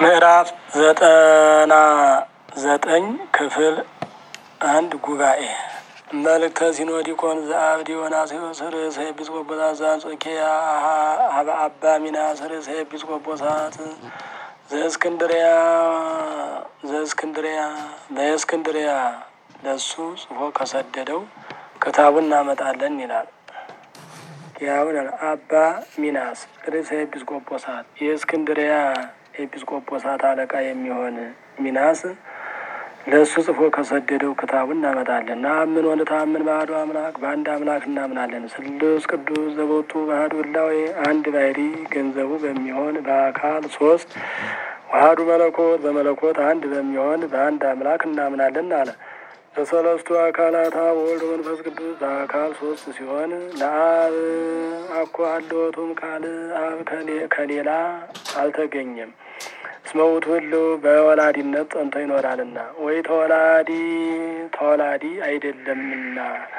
ምዕራፍ ዘጠና ዘጠኝ ክፍል አንድ ጉባኤ መልእክተ ሲኖዲቆን ዘአብ ዲዮናስዮስ ርእሰ ኤጲስቆጶሳት ዘአንጾኪያ ሀበ አባ ሚናስ ርእሰ ኤጲስቆጶሳት ዘእስክንድሪያ ዘእስክንድሪያ በእስክንድሪያ ለሱ ጽፎ ከሰደደው ክታቡን እናመጣለን ይላል። ያውን አባ ሚናስ ርእሰ ኤጲስቆጶሳት የእስክንድሪያ ኤጲስቆጶሳት አለቃ የሚሆን ሚናስ ለእሱ ጽፎ ከሰደደው ክታቡን እናመጣለን። ናምን ወንታምን ባህዱ አምላክ በአንድ አምላክ እናምናለን። ስሉስ ቅዱስ ዘቦቱ ባህዱ ህላዌ አንድ ባሕሪ ገንዘቡ በሚሆን በአካል ሶስት ዋህዱ መለኮት በመለኮት አንድ በሚሆን በአንድ አምላክ እናምናለን አለ። በሰለስቱ አካላት አብ ወልድ መንፈስ ቅዱስ በአካል ሶስት ሲሆን ለአብ አኮ አለወቱም ካል አብ ከሌላ አልተገኘም። እስመ ውእቱ ህልው በወላዲነት ጸንቶ ይኖራልና ወይ ተወላዲ ተወላዲ አይደለምና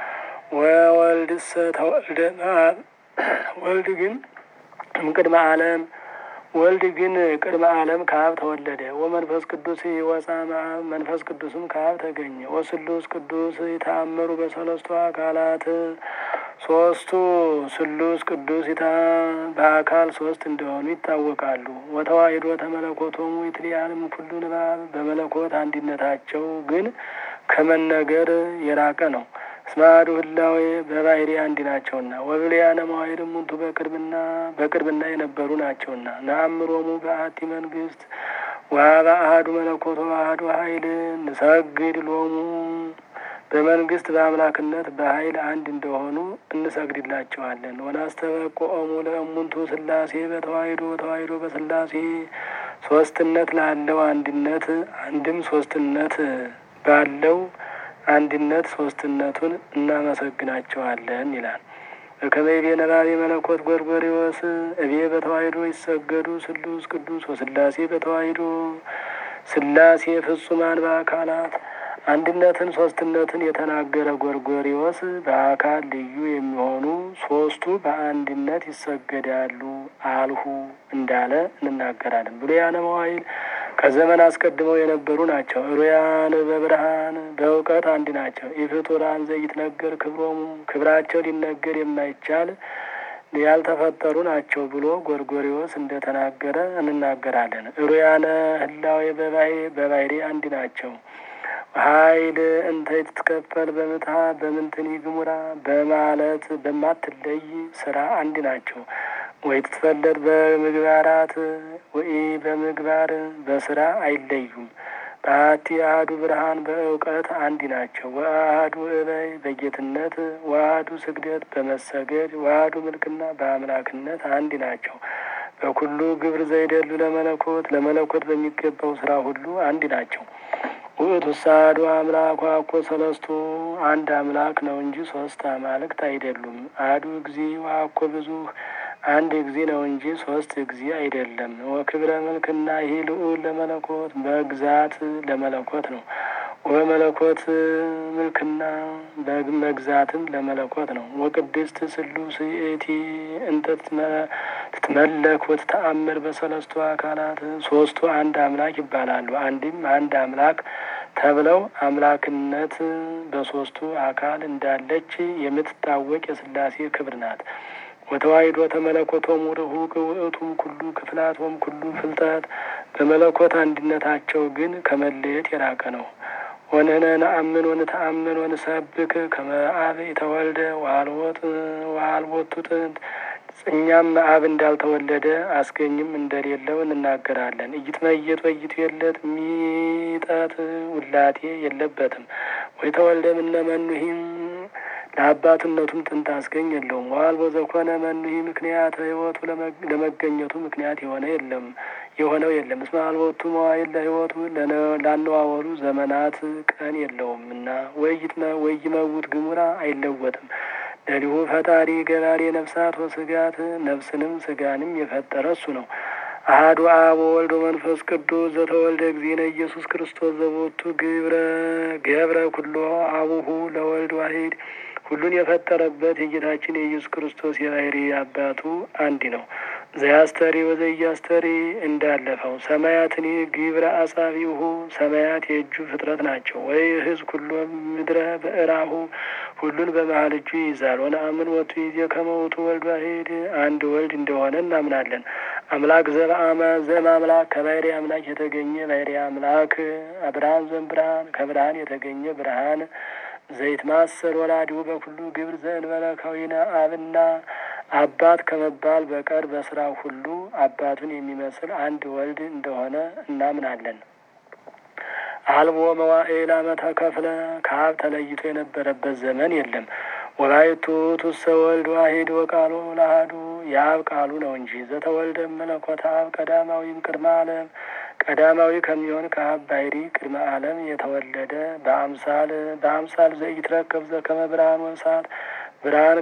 ወወልድሰ ተወልደ እምአብ ወልድ ግን እምቅድመ ዓለም ወልድ ግን ቅድመ ዓለም ከአብ ተወለደ። ወመንፈስ ቅዱስ ይወፃ እምአብ መንፈስ ቅዱስም ከአብ ተገኘ። ወስሉስ ቅዱስ ይታመሩ በሰለስቱ አካላት ሶስቱ ስሉስ ቅዱስ ይታ በአካል ሶስት እንደሆኑ ይታወቃሉ። ወተዋሂዶ ተመለኮቶሙ ይትለያልም ኩሉ ንባብ በመለኮት አንድነታቸው ግን ከመነገር የራቀ ነው። እስመ አሐዱ ህላዌ በባሕሪ አንድ ናቸውና ወብልያነ መዋዕል እሙንቱ በቅርብና በቅርብና የነበሩ ናቸውና ነአምሮሙ በአሐቲ መንግስት ወሀበ አሐዱ መለኮቶ አሐዱ ኃይል ንሰግድ ሎሙ በመንግስት በአምላክነት በኃይል አንድ እንደሆኑ እንሰግድላቸዋለን። ወናስተበቆሙ ለእሙንቱ ስላሴ በተዋሂዶ ተዋሂዶ በስላሴ ሶስትነት ላለው አንድነት አንድም ሶስትነት ባለው አንድነት ሶስትነቱን እናመሰግናቸዋለን ይላል። ከመይቤ ነባቤ መለኮት ጎርጎሪዎስ እቤ በተዋሂዶ ይሰገዱ ስሉስ ቅዱስ ወስላሴ በተዋሂዶ ስላሴ ፍጹማን በአካላት አንድነትን ሶስትነትን የተናገረ ጎርጎሪዎስ በአካል ልዩ የሚሆኑ ሶስቱ በአንድነት ይሰገዳሉ አልሁ እንዳለ እንናገራለን። ብሉያነ መዋዕል ከዘመን አስቀድመው የነበሩ ናቸው። ሩያን በብርሃን በእውቀት አንድ ናቸው። ኢፍጡራን ዘይትነገር ክብሮሙ ክብራቸው ሊነገር የማይቻል ያልተፈጠሩ ናቸው ብሎ ጎርጎሪዎስ እንደተናገረ እንናገራለን። ሩያነ ህላዌ በባሕሪ አንድ ናቸው። ኃይል እንተ ትትከፈል በምትሃ በምንትኒ ግሙራ በማለት በማትለይ ስራ አንድ ናቸው። ወይ ትትፈለጥ በምግባራት ወይ በምግባር በስራ አይለዩም። በአቲ አሐዱ ብርሃን በእውቀት አንድ ናቸው። ወአሐዱ እበይ በጌትነት ወአሐዱ ስግደት በመሰገድ ወአሐዱ ምልክና በአምላክነት አንድ ናቸው። በኩሉ ግብር ዘይደሉ ለመለኮት ለመለኮት በሚገባው ስራ ሁሉ አንድ ናቸው። ውእቱ ሳዱ አምላክ ዋኮ ሰለስቱ አንድ አምላክ ነው እንጂ ሶስት አማልክት አይደሉም። አሐዱ እግዚ ዋኮ ብዙ አንድ እግዚ ነው እንጂ ሶስት እግዚ አይደለም። ወክብረ ምልክና ይህ ልዑል ለመለኮት በግዛት ለመለኮት ነው። ወመለኮት ምልክና በመግዛትም ለመለኮት ነው። ወቅድስት ስሉስ እቲ እንተ ትትመለክ ወትተአምር በሰለስቱ አካላት ሶስቱ አንድ አምላክ ይባላሉ። አንድም አንድ አምላክ ተብለው አምላክነት በሶስቱ አካል እንዳለች የምትታወቅ የስላሴ ክብር ናት። ወተዋሂዶ ተመለኮቶም ርሁቅ ውእቱም ኩሉ ክፍላቶም ኩሉ ፍልጠት በመለኮት አንድነታቸው ግን ከመለየት የራቀ ነው። ወንህነ ነአምን ወንተአምን ወንሰብክ ከመ አብ የተወልደ ዋልቦት ዋልቦቱ ጥንት እኛም አብ እንዳልተወለደ አስገኝም እንደሌለው እንናገራለን። እይትመየጥ ወይቱ የለት ሚጠት ውላቴ የለበትም። ወይ ተወልደ ምነ መኑሂም ለአባትነቱም ጥንት አስገኝ የለውም። ዋልቦ ዘኮነ መኑሂ ምክንያት ህይወቱ ለመገኘቱ ምክንያት የሆነ የለም የሆነው የለም። እስመ አልቦቱ መዋዕል ለህይወቱ ላነዋወሩ ዘመናት ቀን የለውም እና ወይመውት ግሙራ አይለወጥም። ለሊሁ ፈጣሪ ገባሬ ነፍሳት ወስጋት ነፍስንም ስጋንም የፈጠረ እሱ ነው። አሐዱ አብ ወወልድ ወመንፈስ ቅዱስ ዘተወልደ እግዚእነ ኢየሱስ ክርስቶስ ዘቦቱ ግብረ ገብረ ኩሎ አቡሁ ለወልድ ዋሂድ ሁሉን የፈጠረበት የጌታችን የኢየሱስ ክርስቶስ የባሕሪ አባቱ አንድ ነው። ዘያስተሪ ወዘያስተሪ እንዳለፈው ሰማያትኒ ግብረ አጻቢሁ ሰማያት የእጁ ፍጥረት ናቸው። ወይ ህዝብ ኩሎ ምድረ በእራሁ ሁሉን በመሀል እጁ ይይዛል። ወነአምን ወቱ ይዜ ከመውቱ ወልድ ዋሂድ አንድ ወልድ እንደሆነ እናምናለን። አምላክ ዘበአመ ዘም አምላክ ከባህሪ አምላክ የተገኘ ባህሪ አምላክ ብርሃን ዘም ብርሃን ከብርሃን የተገኘ ብርሃን ዘይት ማሰል ወላዲሁ በኩሉ ግብር ዘእንበለ ከዊነ አብና አባት ከመባል በቀር በስራ ሁሉ አባቱን የሚመስል አንድ ወልድ እንደሆነ እናምናለን። አልቦ መዋዕል አመተ ከፍለ ከአብ ተለይቶ የነበረበት ዘመን የለም። ወላይቱ ቱሰ ወልድ ዋሂድ ወቃሉ ለአሐዱ የአብ ቃሉ ነው እንጂ ዘተወልደ መለኮተ አብ ቀዳማዊም ቅድመ ዓለም ቀዳማዊ ከሚሆን ከአብ ባሕሪ ቅድመ ዓለም የተወለደ በአምሳል በአምሳል ዘኢትረከብ ዘከመ ብርሃን ወእሳት ብርሃን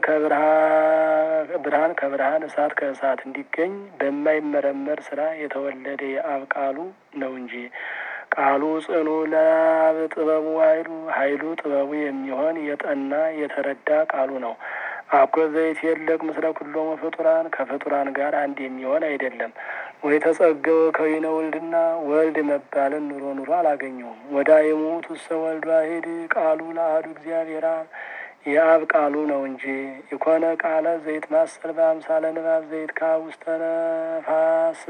ከብርሃን ከብርሃን እሳት ከእሳት እንዲገኝ በማይመረመር ስራ የተወለደ የአብ ቃሉ ነው እንጂ ቃሉ ጽኑ ለአብ ጥበቡ ኃይሉ ኃይሉ ጥበቡ የሚሆን የጠና የተረዳ ቃሉ ነው። አኮ ዘይት የለቅ ምስለ ኩሎሙ ፍጡራን ከፍጡራን ጋር አንድ የሚሆን አይደለም። ወይ ተጸገወ ከዊነ ወልድና ወልድ መባልን ኑሮ ኑሮ አላገኘውም። ወዳይሙ ቱሰ ወልድ ዋሂድ ቃሉ ለአሐዱ እግዚአብሔር አብ የአብ ቃሉ ነው እንጂ የኮነ ቃለ ዘይት ማሰል በአምሳለ ንባብ ዘይት ካ ውስተ ነፋስ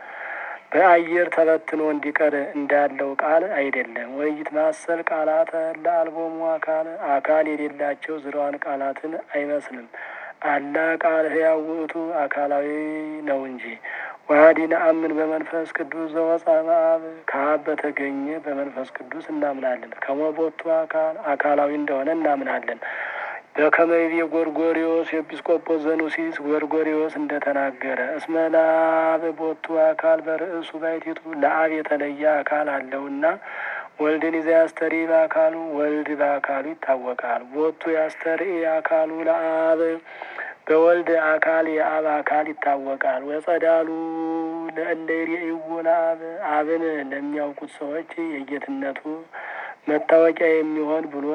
በአየር ተበትኖ እንዲቀር እንዳለው ቃል አይደለም። ወይት ማሰል ቃላተ ለአልቦሙ አካል አካል የሌላቸው ዝረዋን ቃላትን አይመስልም። አላ ቃል ሕያው ውእቱ አካላዊ ነው እንጂ ዋህዲ ነአምን በመንፈስ ቅዱስ ዘወፃ እምአብ ከአብ በተገኘ በመንፈስ ቅዱስ እናምናለን። ከመቦቱ አካል አካላዊ እንደሆነ እናምናለን። በከመይቤ ጎርጎሪዎስ ኤጲስቆጶስ ዘኑሲስ ጎርጎሪዎስ እንደተናገረ እስመ ለአብ ቦቱ አካል በርእሱ ባይቲቱ ለአብ የተለየ አካል አለውና ወልድን ይዘ ያስተሪ በአካሉ ወልድ በአካሉ ይታወቃል። ቦቱ ያስተሪ አካሉ ለአብ በወልድ አካል የአብ አካል ይታወቃል። ወጸዳሉ ለእለ ይሬእይዎ ለአብ አብን ለሚያውቁት ሰዎች የጌትነቱ መታወቂያ የሚሆን ብሎ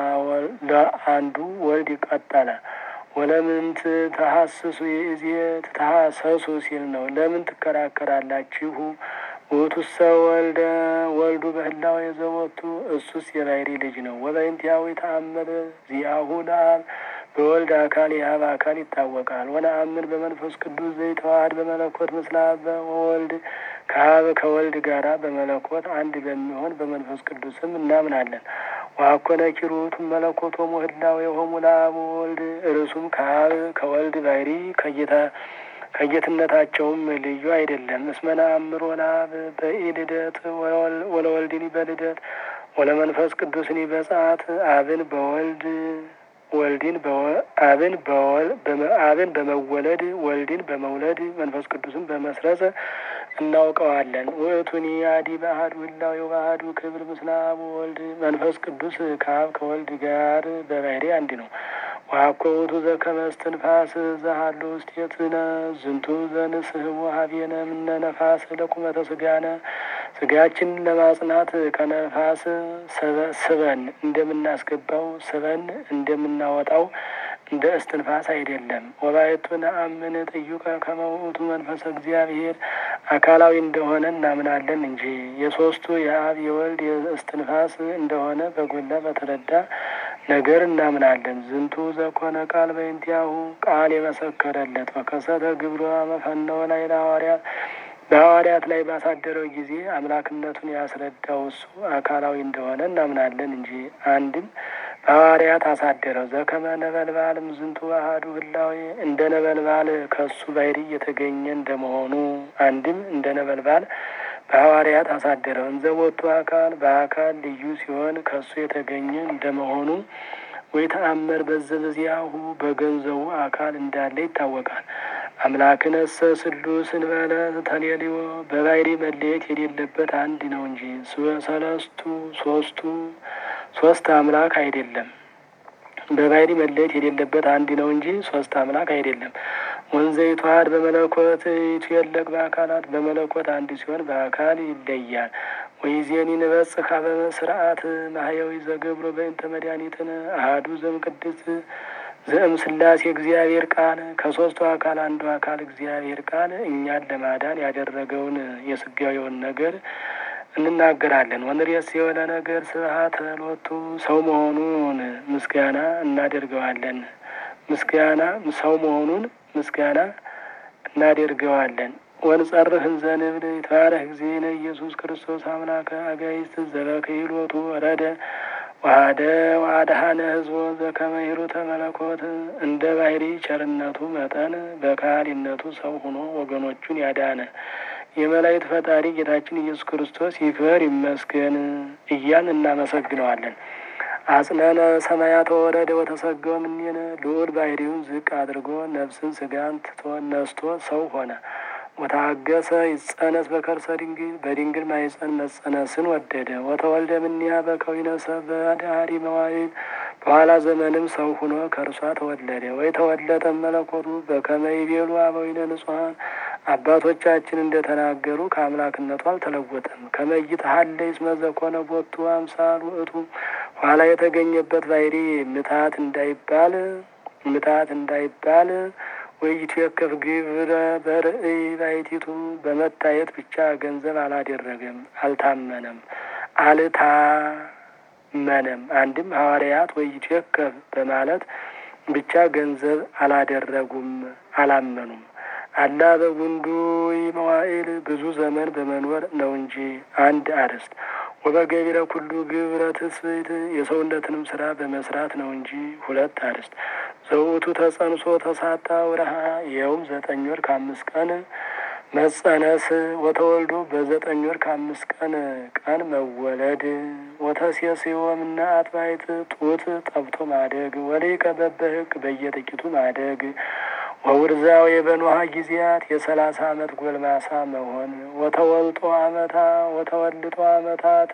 ለአንዱ ወልድ ቀጠለ። ወለምንት ተሐስሱ የእዜ ተሐሰሱ ሲል ነው። ለምን ትከራከራላችሁ? ውእቱሰ ወልደ ወልዱ በህላዌ ዘወቱ እሱስ የባሕሪ ልጅ ነው። ወበእንቲአሁ ተአምር ዚአሁ ለአብ በወልድ አካል የአብ አካል ይታወቃል። ወነአምን በመንፈስ ቅዱስ ዘይተዋሃድ በመለኮት ምስለ አብ ወወልድ ከአብ ከወልድ ጋራ በመለኮት አንድ በሚሆን በመንፈስ ቅዱስም እናምናለን። ዋኮነ ኪሩት መለኮቶ ሞህላው የሆሙ ለአብ ወወልድ እርሱም ከአብ ከወልድ ባሕሪ ከጌታ ከጌትነታቸውም ልዩ አይደለም። እስመ ነአምሮ ለአብ በኢልደት ወለወልድኒ በልደት ወለመንፈስ ቅዱስኒ በጸአት አብን በወልድ ወልድን አብን አብን በመወለድ ወልድን በመውለድ መንፈስ ቅዱስን በመስረጽ እናውቀዋለን። ውእቱኒ አዲ በአሐዱ ህላዌ በአሐዱ ክብር ምስለ አብ ወልድ መንፈስ ቅዱስ ከአብ ከወልድ ጋር በባሕሪ አንድ ነው። ዋኮ ውእቱ ዘከመ እስትንፋስ ዘሃሎ ውስቴትነ ዝንቱ ዘንስሕቦ ሀቤነ እምነ ነፋስ ለቁመተ ስጋነ ስጋችን ለማጽናት ከነፋስ ስበን እንደምናስገባው ስበን እንደምናወጣው እንደ እስትንፋስ አይደለም። ወባየቱ ነአምን ጥዩቀ ከመ ውእቱ መንፈሰ እግዚአብሔር አካላዊ እንደሆነ እናምናለን እንጂ የሶስቱ የአብ የወልድ የእስትንፋስ እንደሆነ በጎላ በተረዳ ነገር እናምናለን። ዝንቱ ዘኮነ ቃል በእንቲአሁ ቃል የመሰከረለት ወከሰተ ግብሮ መፈነወ ላይ ለሐዋርያት በሐዋርያት ላይ ባሳደረው ጊዜ አምላክነቱን ያስረዳው እሱ አካላዊ እንደሆነ እናምናለን እንጂ አንድም በሐዋርያት አሳደረው። ዘከመ ነበልባልም ዝንቱ አሐዱ ህላዌ እንደ ነበልባል ከሱ ባሕሪ የተገኘ እንደመሆኑ አንድም እንደ ነበልባል በሐዋርያት አሳደረው። እንዘ ቦቱ አካል በአካል ልዩ ሲሆን ከሱ የተገኘ እንደመሆኑ ወይ ተአመር በዘበዚያሁ በገንዘቡ አካል እንዳለ ይታወቃል። አምላክነሰ ስሉስ እንበለ ተሌልዮ በባሕሪ መለየት የሌለበት አንድ ነው እንጂ ሰለስቱ ሶስቱ ሶስት አምላክ አይደለም። በባሕሪ መለየት የሌለበት አንድ ነው እንጂ ሶስት አምላክ አይደለም። ወንዘ ይተዋሃድ በመለኮት ይትየለቅ በአካላት በመለኮት አንድ ሲሆን በአካል ይለያል። ወይዜኒ ንበጽሕ ኀበ ስርዓት ማህያዊ ዘገብሮ በእንተ መድኃኒትነ አሐዱ ዘእምቅድስት ዘእም ስላሴ እግዚአብሔር ቃል ከሶስቱ አካል አንዱ አካል እግዚአብሔር ቃል እኛን ለማዳን ያደረገውን የስጋዊውን ነገር እንናገራለን። ወንሬስ የሆነ ነገር ስብሐት ሎቱ ሰው መሆኑን ምስጋና እናደርገዋለን። ምስጋና ሰው መሆኑን ምስጋና እናደርገዋለን። ወንጸርህ እንዘንብል ይትባረክ እግዚእነ ኢየሱስ ክርስቶስ አምላከ አጋይስት ዘበክህሎቱ ወረደ ዋደ ዋድሃነ ህዝቦ ዘከመ ሂሩተ መለኮት እንደ ባህሪ ቸርነቱ መጠን በካህሊነቱ ሰው ሆኖ ወገኖቹን ያዳነ የመላእክት ፈጣሪ ጌታችን ኢየሱስ ክርስቶስ ይክበር ይመስገን እያን እናመሰግነዋለን። አጽነነ ሰማያተ ወረደ ወተሰገወ እምኔነ ልዑል ባህሪውን ዝቅ አድርጎ ነፍስን ስጋን ትቶ ነስቶ ሰው ሆነ። ወታገሰ ይጸነስ በከርሰ ድንግል በድንግል ማይጸን መጸነስን ወደደ። ወተወልደ እምኔሃ በከዊነ ሰብእ በዳህሪ መዋዕል በኋላ ዘመንም ሰው ሁኖ ከእርሷ ተወለደ። ወይ ተወለጠ መለኮቱ በከመ ይቤሉ አበዊነ ንጹሐን አባቶቻችን እንደተናገሩ ከአምላክነቱ አልተለወጠም። ከመይት ሀለ ይስመ ዘኮነ ቦቱ አምሳል ውእቱ ኋላ የተገኘበት ባህሪ ምታት እንዳይባል ምታት እንዳይባል ወይቱ የከፍ ግብረ በርእይ ባይቲቱ በመታየት ብቻ ገንዘብ አላደረገም፣ አልታመነም፣ አልታመነም። አንድም ሐዋርያት ወይቱ የከፍ በማለት ብቻ ገንዘብ አላደረጉም፣ አላመኑም። አላ በጉንዱ መዋዕል ብዙ ዘመን በመኖር ነው እንጂ አንድ አርዕስት ወበገቢረ ኩሉ ግብረ ትስብእት የሰውነትንም ስራ በመስራት ነው እንጂ ሁለት አርዕስት ዘውቱ ተጸንሶ ተሳታ ወርሃ ይኸውም ዘጠኝ ወር ከአምስት ቀን መጸነስ ወተወልዶ በዘጠኝ ወር ከአምስት ቀን ቀን መወለድ ወተሴስዮ እምነ አጥባይት ጡት ጠብቶ ማደግ ወሊቀ በበህግ በየጥቂቱ ማደግ ወውርዛው የበኖሃ ጊዜያት የሰላሳ አመት ጎልማሳ መሆን ወተወልጦ አመታ ወተወልጦ አመታት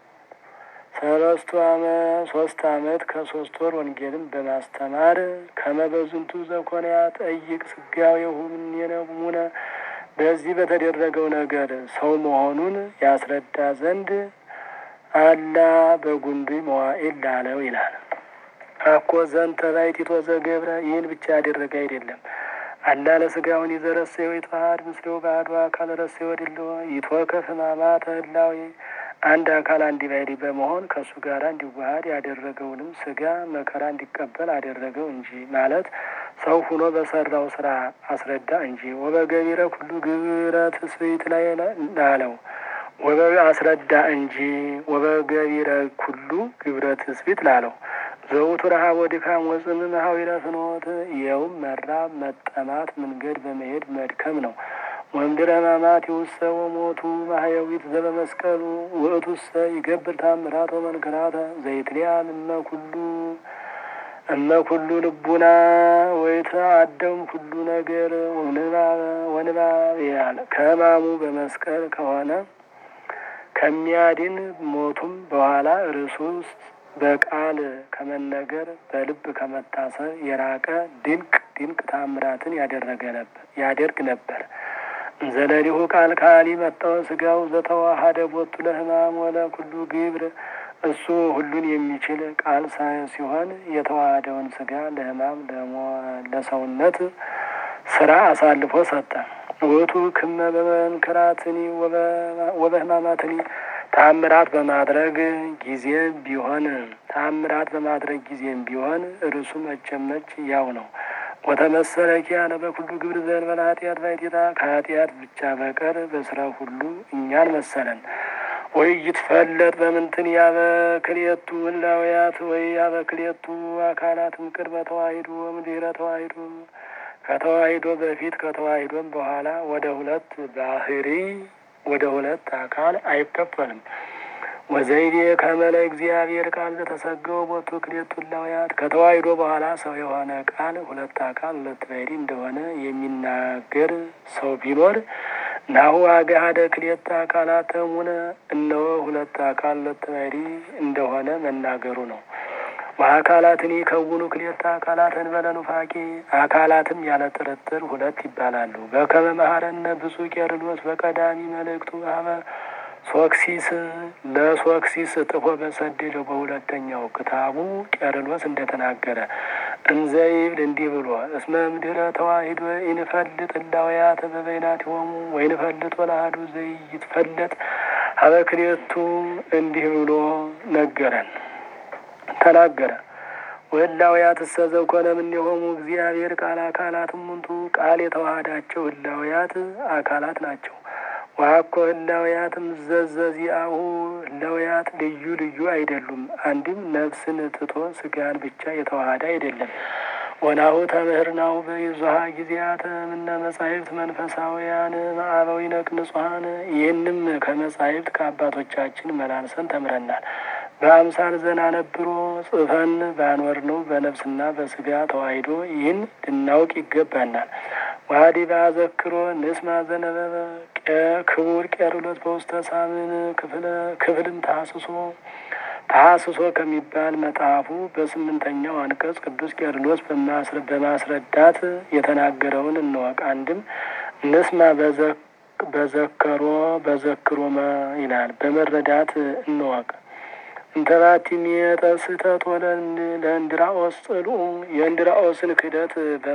ሰለስቱ አመት ሶስት አመት ከሶስት ወር ወንጌልን በማስተማር ከመበዝንቱ ዘኮንያ ጠይቅ ስጋዌሁ እምኔነ እሙነ በዚህ በተደረገው ነገር ሰው መሆኑን ያስረዳ ዘንድ አላ በጉንዱ መዋዕል ላለው ይላል። አኮ ዘንተ ባሕቲቶ ዘገብረ ይህን ብቻ ያደረገ አይደለም። አላ ለስጋውን ይዘረሰዮ ይተዋሃድ ምስሌው ባዶ አካል ረሰዮ ድልዎ ይትወከፍ ሕማማተ ህላዌ አንድ አካል አንድ ባሕሪ በመሆን ከእሱ ጋር እንዲዋሃድ ያደረገውንም ስጋ መከራ እንዲቀበል አደረገው እንጂ ማለት ሰው ሁኖ በሰራው ስራ አስረዳ እንጂ ወበገቢረ ኩሉ ግብረ ትስብእት ላይ ላለው ወበ አስረዳ እንጂ ወበገቢረ ኩሉ ግብረ ትስብእት ላለው ዘውቱ ረሃብ ወድካም ወጽም መሀዊረ ፍኖት ይኸውም መራብ መጠማት መንገድ በመሄድ መድከም ነው። ወምድረ ሕማማት ይውሰ ወሞቱ ማህየዊት ዘበመስቀሉ ውእቱሰ ይገብር ታምራት ወመንክራተ ዘይትልያን እመ ኩሉ እመ ኩሉ ልቡና ወይተ አደም ኩሉ ነገር ወንባብ ያለ ከሕማሙ በመስቀል ከሆነ ከሚያድን ሞቱም በኋላ እርሱ ውስጥ በቃል ከመነገር በልብ ከመታሰብ የራቀ ድንቅ ድንቅ ታምራትን ያደረገ ነበር ያደርግ ነበር። ዘለሊሁ ቃል ካሊ መጣው ስጋው ዘተዋሃደ ቦቱ ለሕማም ወለ ኩሉ ግብር እሱ ሁሉን የሚችል ቃል ሲሆን የተዋሃደውን ስጋ ለሕማም ለሰውነት ስራ አሳልፎ ሰጠ። ውእቱ ክመ በመንክራትኒ ወበሕማማትኒ ታምራት በማድረግ ጊዜም ቢሆን ታምራት በማድረግ ጊዜም ቢሆን እርሱ መጨመች ያው ነው። ወተመሰለ ኪያነ በኩሉ ግብር ዘእንበለ ኃጢአት ባሕቲታ ከኃጢአት ብቻ በቀር በስራ ሁሉ እኛን መሰለን። ወይ ይትፈለጥ በምንትን ያበክልኤቱ ህላውያት ወይ ያበክልኤቱ አካላት ምቅድመ ተዋሂዶ ወእምድኅረ ተዋሂዶ ከተዋሂዶ በፊት ከተዋሂዶም በኋላ ወደ ሁለት ባህሪ ወደ ሁለት አካል አይከፈልም። ወዘይቤ ከመለ እግዚአብሔር ቃል ዘተሰገው ቦቱ ክልኤቱ ህላውያት ከተዋሂዶ በኋላ ሰው የሆነ ቃል ሁለት አካል ሁለት ባህሪ እንደሆነ የሚናገር ሰው ቢኖር ናሁ አገሃደ ክልኤተ አካላት እሙነ እነሆ ሁለት አካል ሁለት ባህሪ እንደሆነ መናገሩ ነው። ወአካላትን ይከውኑ ክልኤተ አካላት እንበለ ኑፋቄ አካላትም ያለ ጥርጥር ሁለት ይባላሉ። በከመ መሐረነ ብፁዕ ቄርሎስ በቀዳሚ መልእክቱ አበ ሶክሲስ ለሶክሲስ ጥፎ በሰደደው በሁለተኛው ክታቡ ቄርሎስ እንደተናገረ እንዘይብል እንዲህ ብሎ እስመ ምድረ ተዋሂዶ ኢንፈልጥ እላውያተ በበይናቲሆሙ ወይንፈልጥ ወላሃዱ ዘይትፈለጥ ሀበ ክልኤቱ እንዲህ ብሎ ነገረን ተናገረ። ወህላውያት እሰ ዘኮነ እምኔሆሙ እግዚአብሔር ቃል አካላት እሙንቱ ቃል የተዋሃዳቸው ህላውያት አካላት ናቸው። ዋኮ ህላውያትም ዘዘዚአሁ ህላውያት ልዩ ልዩ አይደሉም። አንድም ነፍስን ትቶ ስጋን ብቻ የተዋሃደ አይደለም። ወናሁ ተምህርናሁ በይዙሃ ጊዜያተ ምነ መጻሕፍት መንፈሳውያን ማዕበዊነ ቅንጹሐን ይህንም ከመጻሕፍት ከአባቶቻችን መላልሰን ተምረናል። በአምሳል ዘናነብሮ ጽፈን ባኖር ነው በነፍስና በስጋ ተዋሂዶ ይህን ልናውቅ ይገባናል። ዋዲ በአዘክሮ ንስማ ዘነበበ ክቡር ቄርሎስ በውስተ ሳምን ክፍልም ታስሶ ታስሶ ከሚባል መጽሐፉ በስምንተኛው አንቀጽ ቅዱስ ቄርሎስ በማስረዳት የተናገረውን እንወቅ። አንድም ንስማ በዘከሮ በዘክሮ ይላል በመረዳት እንወቅ። እንተባቲ ሚየጠ ስህተት ወለ ለእንድራኦስ ጽልኡ የእንድራኦስን ክደት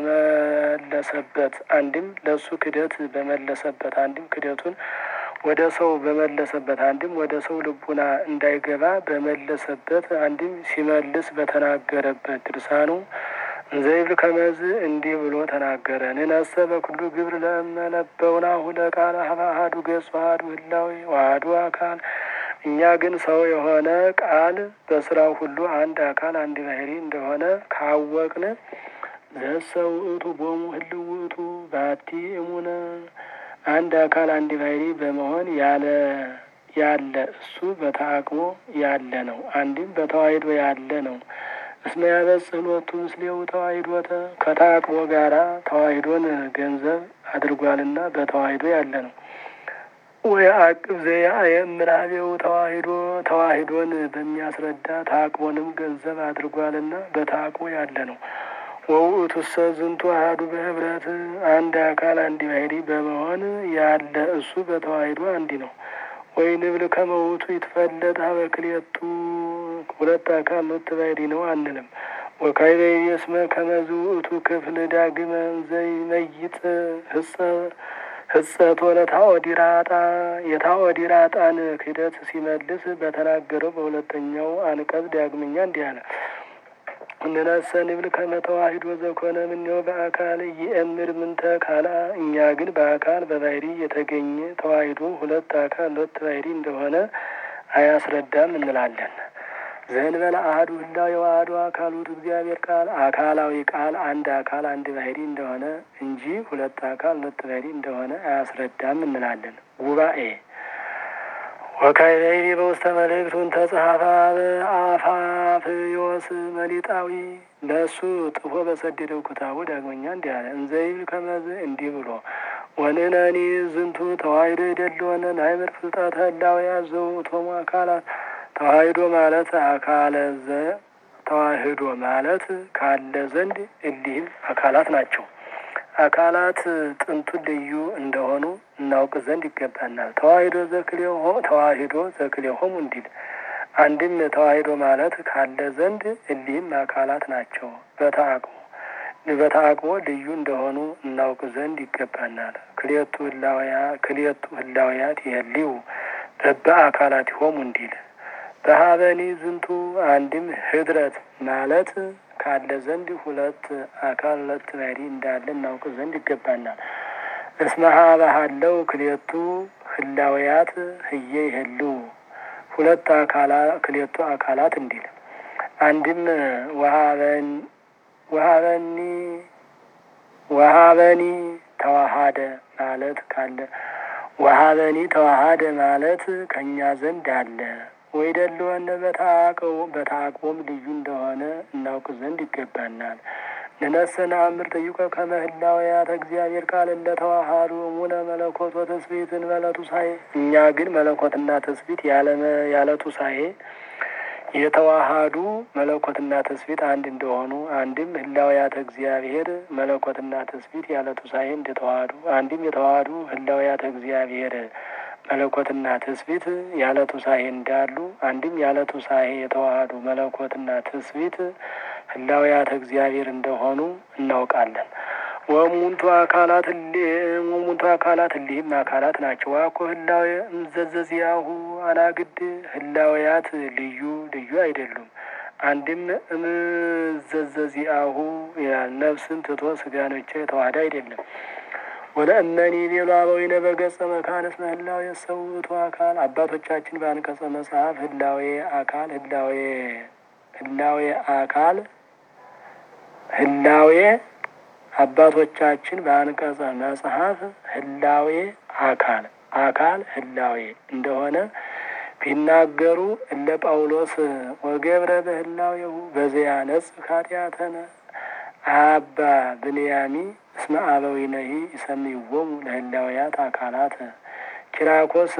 በመለሰበት አንድም ለእሱ ክደት በመለሰበት አንድም ክደቱን ወደ ሰው በመለሰበት አንድም ወደ ሰው ልቡና እንዳይገባ በመለሰበት አንድም ሲመልስ በተናገረበት ድርሳኑ እንዘይብል ከመዝ እንዲህ ብሎ ተናገረ። ንነሰ በኩሉ ግብር ለመለበውናሁ ለቃለ ሀበ አሐዱ ገጽ አሐዱ ህላዌ ወአሐዱ አካል እኛ ግን ሰው የሆነ ቃል በስራው ሁሉ አንድ አካል አንድ ባህሪ እንደሆነ ካወቅን ዘሰ ውእቱ ቦሙ ህልው ውእቱ ባቲ እሙነ አንድ አካል አንድ ባህሪ በመሆን ያለ ያለ እሱ በተአቅቦ ያለ ነው። አንድም በተዋሂዶ ያለ ነው። እስመ ያበጽሕ ሎቱ ምስሌው ተዋሂዶተ ከተአቅቦ ጋራ ተዋሂዶን ገንዘብ አድርጓልና በተዋሂዶ ያለ ነው። ወይ አቅብ ዘያእምራቤው ተዋሂዶ ተዋሂዶን በሚያስረዳ ታቅቦንም ገንዘብ አድርጓልና በታቅቦ ያለ ነው። ወውእቱሰ ዝንቱ አሐዱ በህብረት አንድ አካል አንድ ባህሪ በመሆን ያለ እሱ በተዋሂዶ አንዲ ነው። ወይ ንብል ከመውቱ ይትፈለጥ ሀበ ክልኤቱ ሁለት አካል ሁለት ባህሪ ነው አንልም። ወካዕበ ይቤስመ ከመዝ ውእቱ ክፍል ዳግመ ዘይመይጥ ህጸ ህጸት ወለ ታኦዲራጣ የታኦዲራጣን ክህደት ሲመልስ በተናገረው በሁለተኛው አንቀጽ ዳግመኛ እንዲህ አለ። እንነሰ ንብል ከመ ተዋሂዶ ዘኮነ እምኔሁ በአካል ይእምር ምንተ ካላ እኛ ግን በአካል በባህሪ የተገኘ ተዋሂዶ ሁለት አካል ሁለት ባህሪ እንደሆነ አያስረዳም እንላለን። ዘእንበለ አሐዱ ህላዌ ወአሐዱ አካሉት እግዚአብሔር ቃል አካላዊ ቃል አንድ አካል አንድ ባህሪ እንደሆነ እንጂ ሁለት አካል ሁለት ባህሪ እንደሆነ አያስረዳም እንላለን። ጉባኤ ወካዕበ በውስተ መልእክቱን ተጽሐፈ አፋፍዮስ መሊጣዊ ለእሱ ጥፎ በሰደደው ክታቡ ዳግመኛ እንዲህ አለ። እንዘይብል ከመዝ እንዲህ ብሎ ወንነኒ ዝንቱ ተዋሂዶ የደለወነ ናይምር ፍልጠተ ህላውያት ዘውእቶሙ አካላት ተዋሂዶ ማለት አካለ ዘ ተዋህዶ ማለት ካለ ዘንድ እሊህም አካላት ናቸው። አካላት ጥንቱን ልዩ እንደሆኑ እናውቅ ዘንድ ይገባናል። ተዋሂዶ ዘክልኤሆ ተዋሂዶ ዘክልኤሆሙ እንዲል አንድም ተዋሂዶ ማለት ካለ ዘንድ እሊህም አካላት ናቸው። በተአቅቦ በተአቅቦ ልዩ እንደሆኑ እናውቅ ዘንድ ይገባናል። ክልኤቱ ህላውያ ክልኤቱ ህላውያት ይህልው በበአካላት ይሆሙ እንዲል በሀበኒ ዝንቱ አንድም ህድረት ማለት ካለ ዘንድ ሁለት አካል ሁለት ባህሪ እንዳለ እናውቅ ዘንድ ይገባናል። እስመ ሀበ ሀለው ክልኤቱ ህላውያት ህየ ይህልው ሁለት አካላ ክልኤቱ አካላት እንዲል አንድም ወሀበን ወሀበኒ ወሀበኒ ተዋሃደ ማለት ካለ ወሀበኒ ተዋሃደ ማለት ከእኛ ዘንድ አለ ወይ ደለወነ በተአቅቦም ልዩ እንደሆነ እናውቅ ዘንድ ይገባናል። ንነሰነ አምር ጠይቆ ከመ ህላውያተ እግዚአብሔር ቃል እንደ ተዋሃዱ እሙነ መለኮት ወተስብእትን መለቱሳኤ እኛ ግን መለኮትና ተስብእት ያለ ቱሳኤ የተዋሃዱ መለኮትና ተስብእት አንድ እንደሆኑ አንድም ህላውያተ እግዚአብሔር መለኮትና ተስብእት ያለ ቱሳኤ እንደተዋሃዱ አንድም የተዋሃዱ ህላውያተ እግዚአብሔር መለኮትና ትስብእት ያለ ቱሳኤ እንዳሉ አንድም ያለ ቱሳኤ የተዋሃዱ መለኮትና ትስብእት ህላውያተ እግዚአብሔር እንደሆኑ እናውቃለን። ወሙንቱ አካላት ወሙንቱ አካላት እሊህም አካላት ናቸው። ዋኮ ህላዌ እምዘዘዚያሁ አናግድ ህላውያት ልዩ ልዩ አይደሉም። አንድም እምዘዘዚያሁ ይላል ነፍስን ትቶ ስጋን ብቻ የተዋህደ አይደለም። ወለእመኒ ቤሉ አበዊነ በገጸ መካን እስመ ህላዌ የሰውቱ አካል አባቶቻችን በአንቀጸ መጽሐፍ ህላዌ አካል ህላዌ ህላዌ አካል ህላዌ አባቶቻችን በአንቀጸ መጽሐፍ ህላዌ አካል አካል ህላዌ እንደሆነ ቢናገሩ እለ ጳውሎስ ወገብረ በህላዌሁ በዘያነጽ ኃጢአተነ አባ ብንያሚ እስመ አበዊነሂ ይሰምይዎሙ ለህላውያት አካላት ኪራኮስ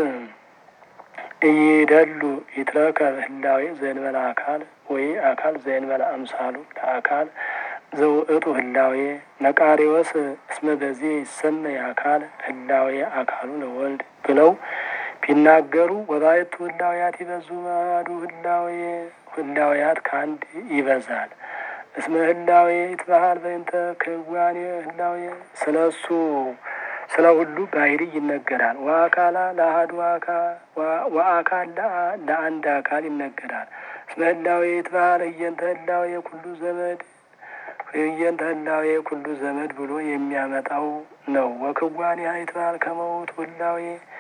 እይደሉ ይትረከብ ህላዌ ዘእንበለ አካል ወይ አካል ዘእንበለ አምሳሉ ለአካል ዘውእቱ ህላዌ ነቃሪዎስ እስመ በዚህ ይሰመይ አካል ህላዌ አካሉ ለወልድ ብለው ቢናገሩ ወባይቱ ህላውያት ይበዙ ማዱ ህላዌ ህላውያት ከአንድ ይበዛል። እስመ ህላዌ ይትባሃል በእንተ ክዋኔ ህላዌ ስለ እሱ ስለ ሁሉ ባህሪ ይነገራል። ወአካላ ለአሐዱ ወአካል ለአንድ አካል ይነገራል። እስመ ህላዌ ይትባሃል ህየንተ ህላዌ ኩሉ ዘመድ ህየንተ ህላዌ ኩሉ ዘመድ ብሎ የሚያመጣው ነው። ወክዋኔ ይትባሃል ከመውቱ ህላዌ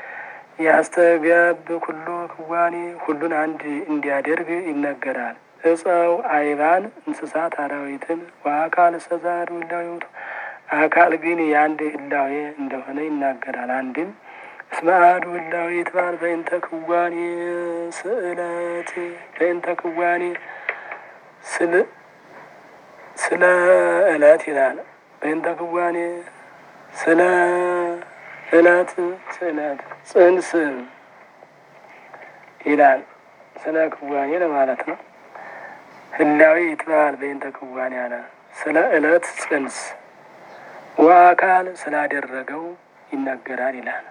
ያስተጋብ ኩሉ ክዋኔ ሁሉን አንድ እንዲያደርግ ይነገራል። እፀው አይባን እንስሳት አራዊትን ወአካል ሰዛዱ ህላዌቱ አካል ግን የአንድ ህላዌ እንደሆነ ይናገራል። አንድም እስመ አሐዱ ህላዌ ይትባሃል በእንተ ክዋኔ ስእለት በእንተ ክዋኔ ስል ስለ እለት ይላል። በእንተ ክዋኔ ስለ እለት ስእለት ጽንስ ይላል። ስለ ክዋኔ ለማለት ነው። ህላዌ ይትባሃል በእንተ ክዋኔ አለ። ስለ እለት ጽንስ ወአካል ስላደረገው ይነገራል ይላል።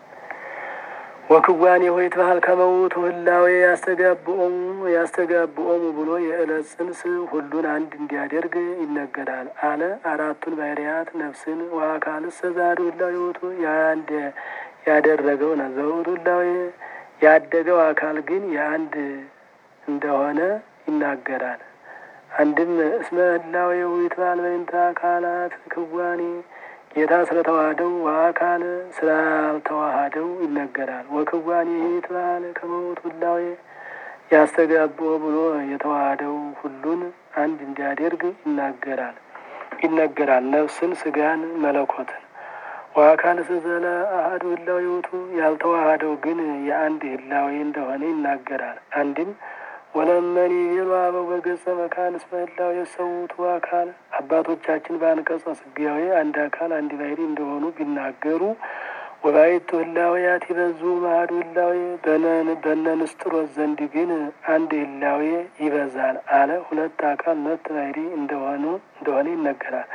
ወክዋኔ ሆይ ይትባሃል ከመውቱ ህላዌ ያስተጋብኦሙ ያስተጋብኦሙ ብሎ የእለት ጽንስ ሁሉን አንድ እንዲያደርግ ይነገራል አለ። አራቱን ባህርያት ነፍስን ወአካል ሰዛዱ ህላዌ ውእቱ የአንድ ያደረገው ነው። ዘውእቱ ህላዌ ያደገው አካል ግን የአንድ እንደሆነ ይናገራል። አንድም እስመ ህላዌሁ ይትባሃል በእንተ አካላት ክዋኔ ጌታ ስለተዋህደው ወአካል ስላልተዋሃደው ይነገራል። ወክዋኔ ይትባሃል ከመውቱ ህላዌ ያስተጋብኦ ብሎ የተዋህደው ሁሉን አንድ እንዲያደርግ ይናገራል ይነገራል ነፍስን ስጋን መለኮትን ወአካል ስዘለ አሐዱ ህላዌ ውእቱ ያልተዋሃደው ግን የአንድ ህላዌ እንደሆነ ይናገራል። አንድም ወለመኒ ቤሉ አበው በገጸ መካን እስመ ህላዌ የሰውቱ አካል አባቶቻችን በአንቀጸ ስጋዌ አንድ አካል አንድ ባህሪ እንደሆኑ ቢናገሩ ወባይቱ ህላዌያት ይበዙ ማህዱ ህላዌ በነ ንስጥሮስ ዘንድ ግን አንድ ህላዌ ይበዛል አለ። ሁለት አካል ሁለት ባህሪ እንደሆኑ እንደሆነ ይነገራል።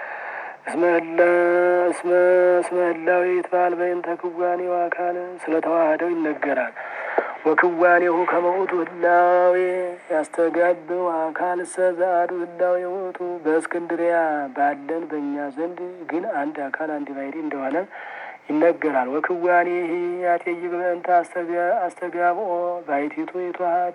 እስመ ህላዌ ይትባሃል በእንተ ክዋኔው አካል ስለተዋህደው ይነገራል። ወክዋኔሁ ከመውቱ ህላዌ ያስተጋብው አካል ሰዛዱ ህላዌ ውእቱ በእስክንድሪያ ባለን በእኛ ዘንድ ግን አንድ አካል አንድ ባህሪ እንደሆነ ይነገራል። ወክዋኔ ያቴይቅ በእንተ አስተጋብኦ ባይቲቱ ይትዋሃድ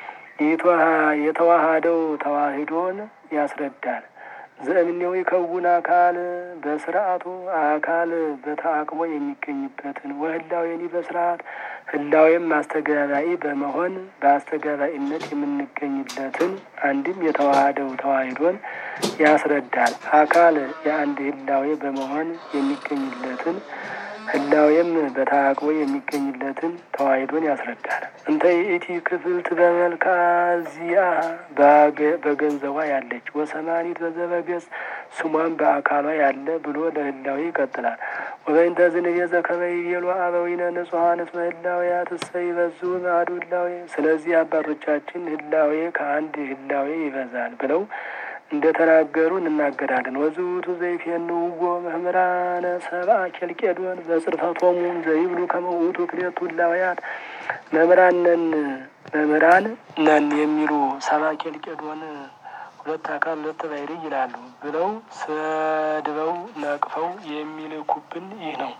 የተዋሃደው ተዋሂዶን ያስረዳል። ዘእምኔው ይከውን አካል በስርዓቱ አካል በተአቅቦ የሚገኝበትን ወህላዌኒ በስርዓት ህላዌም አስተጋባኢ በመሆን በአስተጋባኢነት የምንገኝለትን አንድም የተዋሃደው ተዋሂዶን ያስረዳል። አካል የአንድ ህላዌ በመሆን የሚገኝለትን ህላዌም በተአቅቦ የሚገኝለትን ተዋሂዶን ያስረዳል። እንተ ይእቲ ክፍልት በመልክዓ ዚአ በገንዘቧ ያለች ወሰማኒት በዘበገጽ ስሟን በአካሏ ያለ ብሎ ለህላዌ ይቀጥላል። ወበይንተ ዝንቤዘ ከመ ይቤሉ አበዊነ ንጹሐን እስመ ህላዌያት እሰ ይበዙ እምአሐዱ ህላዌ። ስለዚህ አባቶቻችን ህላዌ ከአንድ ህላዌ ይበዛል ብለው እንደ ተናገሩ እንናገራለን። ወዝውቱ ዘይፌንውዎ መምህራነ ሰብአ ኬልቄዶን በጽርፈቶሙ ዘይብሉ ከመ ውእቱ ክልኤቱ ህላዌያት መምህራን ነን መምህራን ነን የሚሉ ሰብአ ኬልቄዶን ሁለት አካል ሁለት ባሕሪ ይላሉ ብለው ሰድበው ነቅፈው የሚልኩብን ይህ ነው።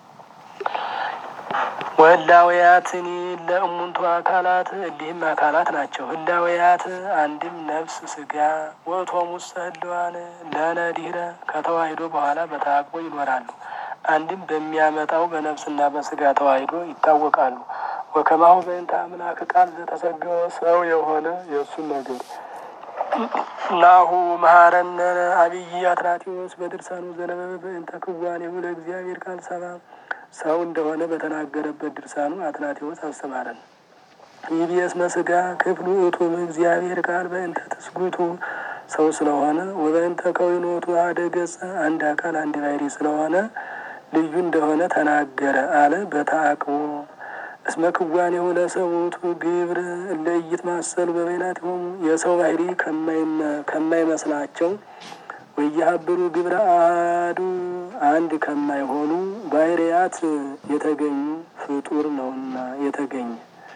ወህላውያትኒ ለእሙንቱ አካላት እሊህም አካላት ናቸው። ህላውያት አንድም ነፍስ ስጋ ወእቶሙ ውስተ ህልዋን ለነዲረ ከተዋሂዶ በኋላ በተአቅቦ ይኖራሉ። አንድም በሚያመጣው በነፍስና በስጋ ተዋሂዶ ይታወቃሉ። ወከማሁ በእንተ አምላክ ቃል ዘተሰገወ ሰው የሆነ የእሱን ነገር ናሁ መሐረነ አብይ አትራቴዎስ በድርሳኑ ዘነበበ በእንተ ክዋኔሁ ለእግዚአብሔር ቃል ሰባ ሰው እንደሆነ በተናገረበት ድርሳኑ አትናቴዎስ አስተማረን። ይብየስ መስጋ ክፍሉ እቱም እግዚአብሔር ቃል በእንተ ትስጉቱ ሰው ስለሆነ ወበእንተ ከዊኖቱ አደ ገጸ አንድ አካል አንድ ባሕሪ ስለሆነ ልዩ እንደሆነ ተናገረ አለ። በተአቅቦ እስመ ክዋኔሁ ለሰውቱ ግብር ለእይት ማሰሉ በበይናቲሆሙ የሰው ባሕሪ ከማይመስላቸው ወየሀብሩ ግብረ አሐዱ አንድ ከማይሆኑ ባሕርያት የተገኙ ፍጡር ነውና የተገኘ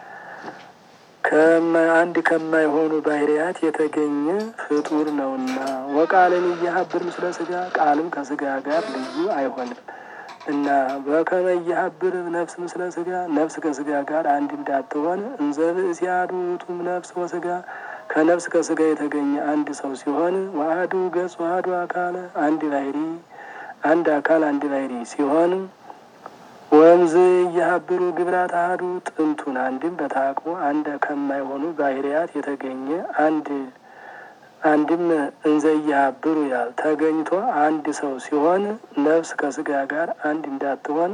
አንድ ከማይሆኑ ባሕርያት የተገኘ ፍጡር ነውና ወቃልን እየሀብር ምስለ ስጋ ቃልም ከስጋ ጋር ልዩ አይሆንም እና በከመ እየሀብር ነፍስ ምስለ ስጋ ነፍስ ከስጋ ጋር አንድ እንዳትሆን እንዘ ብእሲ አሐዱ ውእቱም ነፍስ ወስጋ ከነፍስ ከስጋ የተገኘ አንድ ሰው ሲሆን ዋህዱ ገጽ ዋህዱ አካል አንድ ባሕሪ አንድ አካል አንድ ባሕሪ ሲሆን ወንዝ እየሀብሩ ግብራት አሐዱ ጥንቱን አንድም በታቅቦ አንድ ከማይሆኑ ባሕርያት የተገኘ አንድ አንድም እንዘ እየሀብሩ ያል ተገኝቶ አንድ ሰው ሲሆን ነፍስ ከስጋ ጋር አንድ እንዳትሆን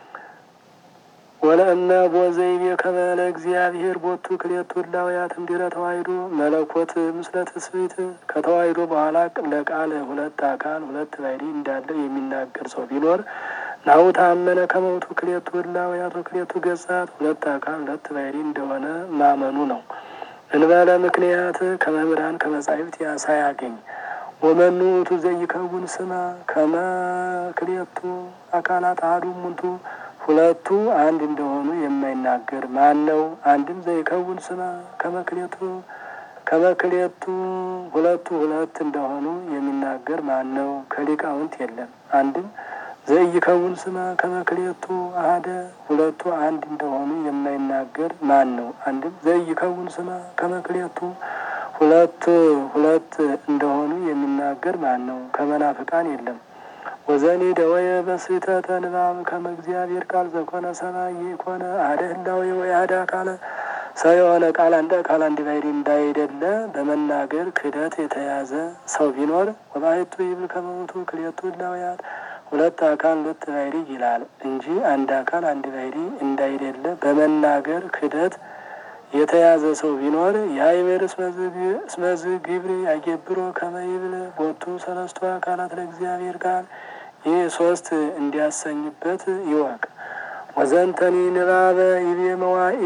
ወለእመ ቦዘይቤ ከመለ እግዚአብሔር ቦቱ ክልኤቱ ህላውያት እምድኅረ ተዋሂዶ መለኮት ምስለ ትስብእት ከተዋሂዶ በኋላ ለቃል ሁለት አካል ሁለት ባሕሪ እንዳለው የሚናገር ሰው ቢኖር ናሁ ታመነ ከመውቱ ክልኤቱ ህላውያት ወክልኤቱ ገጻት ሁለት አካል ሁለት ባሕሪ እንደሆነ ማመኑ ነው። እንበለ ምክንያት ከመምህራን ከመጻሕፍት ሳያገኝ ወመኑ ውእቱ ዘይከውን ስማ ከመ ክልኤቱ አካላት አሐዱ እሙንቱ ሁለቱ አንድ እንደሆኑ የማይናገር ማን ነው? አንድም ዘይከውን ስማ ከመክሌቱ ከመክሌቱ ሁለቱ ሁለት እንደሆኑ የሚናገር ማን ነው? ከሊቃውንት የለም። አንድም ዘይከውን ስማ ከመክሌቱ አሐደ ሁለቱ አንድ እንደሆኑ የማይናገር ማን ነው? አንድም ዘይከውን ስማ ከመክሌቱ ሁለት ሁለት እንደሆኑ የሚናገር ማን ነው? ከመናፍቃን የለም። ወዘኒ ደወየ በስሕተተ ንባብ ከመ እግዚአብሔር ቃል ዘኮነ ሰማይ የኮነ አሐደ ህላዌ ወይ አሐደ አካለ ሰው የሆነ ቃል አንድ አካል አንድ ባሕሪ እንዳይደለ በመናገር ክህደት የተያዘ ሰው ቢኖር ወባሕቱ ይብል ከመ ውእቱ ክልኤቱ ህላውያት ሁለት አካል ሁለት ባሕሪ ይላል እንጂ አንድ አካል አንድ ባሕሪ እንዳይደለ በመናገር ክህደት የተያዘ ሰው ቢኖር የአይበር እስመዝ ግብር ያገብሮ ከመ ይብል ቦቱ ሰለስቱ አካላት ለእግዚአብሔር ቃል ይህ ሶስት እንዲያሰኝበት ይወቅ። ወዘንተኒ ንባበ ይቤ መዋኢ